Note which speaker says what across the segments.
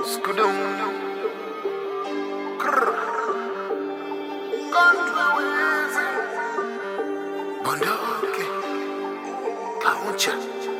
Speaker 1: Skudum. Krr. Country Wheezy. Bunduki. Kauncha.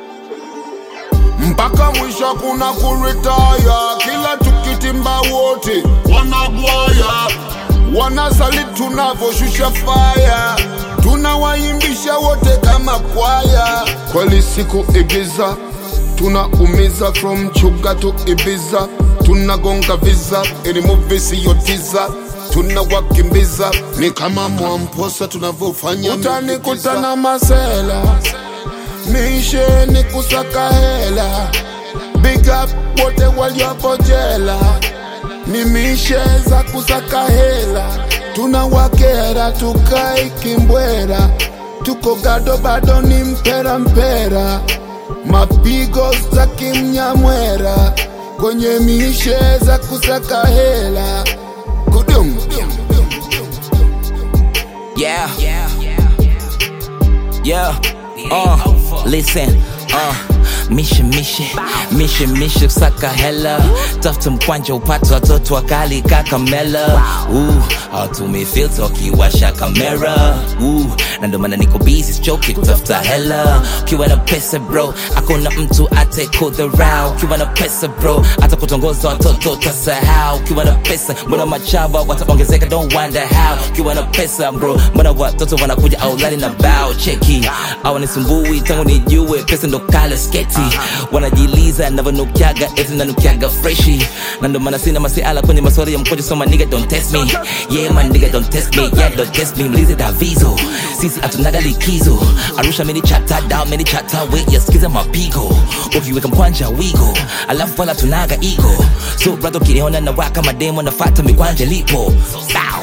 Speaker 2: mpaka mwisho kuna kuritaya kila tukitimba wote wanagwaya wanasali tunavoshusha faya tunawaimbisha wote kama kwaya kweli siku igiza tunaumiza from chuga to ibiza tunagonga viza ili muvi siyotiza tunawakimbiza ni kama mwamposa tunavyofanya utanikutana masela mishe ni kusaka hela big up wote waliopo jela ni mishe za kusaka hela tunawakera tukai kimbwera tuko gado bado ni mpera mpera mapigo za kimnyamwera kwenye mishe za kusaka hela kudum
Speaker 3: Yeah. Yeah. Uh, listen. Uh. Mishe mishe mishe mishe kusaka hela tafuta mkwanja upate watoto wakali kakamela uh, hawatumii filter wakiwasha kamera uh, na ndo maana niko busy sichoki kutafuta hela ukiwa na pesa bro akuna mtu atekudharau ukiwa na pesa bro hata kutongoza watoto tasahau ukiwa na pesa mbona machaba wataongezeka don't wonder how ukiwa na pesa bro mbona watoto wanakuja aulani na bao cheki awanisumbui tangu nijue pesa ndo kala sketi wanajiliza navyonukiaga eti nanukiaga freshi na ndo maana sina masiala kwenye maswali ya mkojo so my nigga don't test me yeah my nigga don't test me yeah don't test me mlize davizo sisi hatunaga likizo arusha mini chata down mini chata we yasikiza mapigo ukiweka mkwanja wigo alafu wala tunaga ego so brother ukiniona na waka mademo nafata mikwanja lipo Bow.